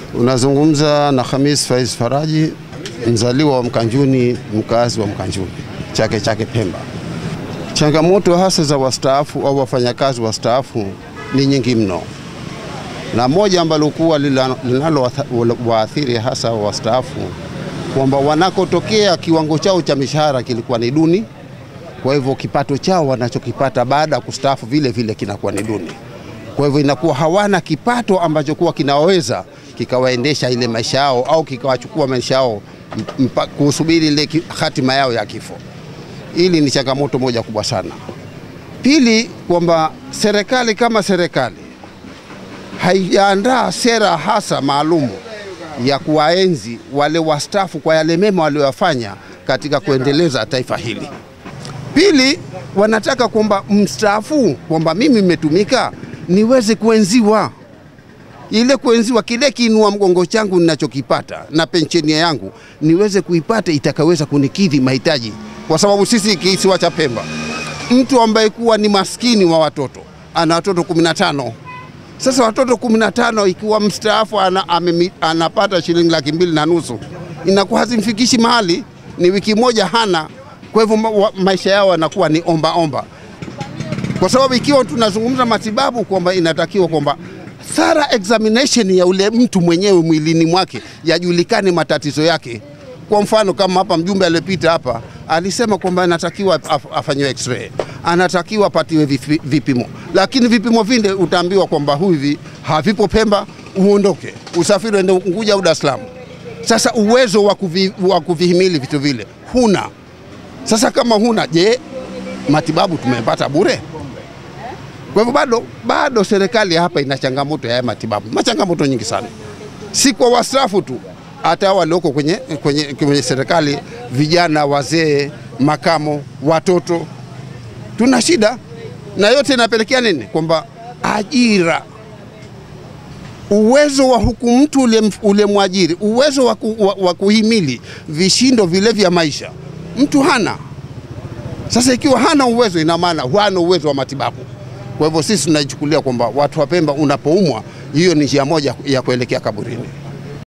Unazungumza na Hamis Faiz Faraji, mzaliwa wa Mkanjuni, mkazi wa Mkanjuni, Chake Chake Pemba. Changamoto hasa za wastaafu au wafanyakazi wastaafu ni nyingi mno, na moja ambalo kuwa linalowaathiri hasa wastaafu kwamba wanakotokea kiwango chao cha mishahara kilikuwa ni duni, kwa hivyo kipato chao wanachokipata baada ya kustaafu vile vile kinakuwa ni duni. Kwa hivyo inakuwa hawana kipato ambacho kuwa kinaweza kikawaendesha ile maisha yao au kikawachukua maisha yao kusubiri ile hatima yao ya kifo. Hili ni changamoto moja kubwa sana. Pili, kwamba serikali kama serikali haijaandaa sera hasa maalumu ya kuwaenzi wale wastaafu kwa yale mema walioyafanya katika kuendeleza taifa hili. Pili, wanataka kwamba mstaafu, kwamba mimi nimetumika niweze kuenziwa ile kuenziwa kile kiinua mgongo changu ninachokipata na pensheni yangu niweze kuipata itakaweza kunikidhi mahitaji, kwa sababu sisi kisiwa cha Pemba, mtu ambaye kuwa ni maskini wa watoto ana watoto 15 sasa watoto 15 ikiwa mstaafu ana, ame, anapata shilingi laki mbili na nusu inakuwa hazimfikishi mahali, ni wiki moja hana. Kwa hivyo ma, maisha yao yanakuwa ni omba omba, kwa sababu ikiwa tunazungumza matibabu kwamba inatakiwa kwamba thorough examination ya ule mtu mwenyewe mwilini mwake yajulikane matatizo yake. Kwa mfano kama hapa mjumbe aliyepita hapa alisema kwamba anatakiwa afanyiwe x-ray, anatakiwa apatiwe vipimo, lakini vipimo vile utaambiwa kwamba hivi havipo Pemba, uondoke usafiri uende Unguja au Dar es Salaam. Sasa uwezo wa kuvi, wa kuvihimili vitu vile huna. Sasa kama huna, je, matibabu tumepata bure? Kwa hivyo bado, bado serikali hapa ina changamoto ya matibabu, machangamoto nyingi sana, si kwa wastaafu tu, hata walioko kwenye, kwenye, kwenye serikali, vijana, wazee, makamo, watoto, tuna shida na yote inapelekea nini? Kwamba ajira, uwezo wa huku mtu ule, ule mwajiri, uwezo wa, ku, wa, wa kuhimili vishindo vile vya maisha mtu hana. Sasa ikiwa hana uwezo, ina maana hana uwezo wa matibabu. Kwa hivyo sisi tunaichukulia kwamba watu wa Pemba, unapoumwa, hiyo ni njia moja ya kuelekea kaburini.